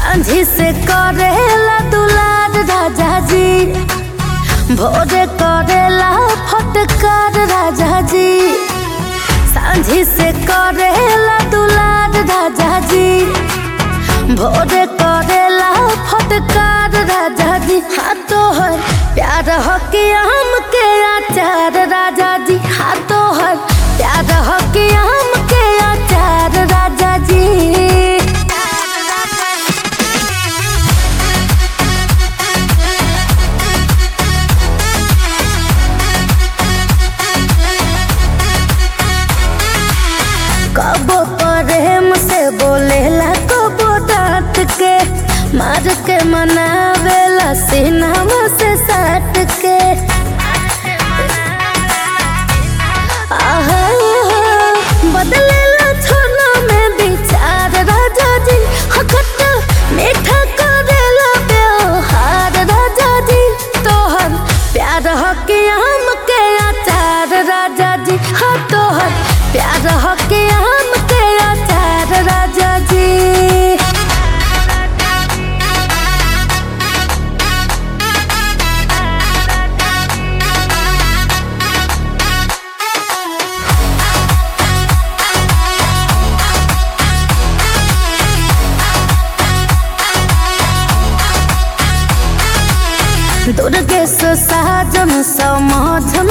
सांझी से करेला दुलार राजा जी भोरे करेला फटकार राजा जी सांझी से करेला दुलार राजा जी भोरे करेला फटकार राजा जी हाँ तोहर प्यार हो के आम के आचार राजा जी हाँ तोहर प्यार हो के आम के आचार राजा जी कबो प्रेम से बोलेला कबो डांट के मार के मनावेला सीनामा से साट के आहा, बदलेला छोना में विचार राजा जी हखट मीठा करेला व्यवहार राजा जी तोहर प्यार हो के आम के आचार राजा जी हाँ तोहर प्यार हो के आम के आचार राजा जी दुर्गेश साजन समझन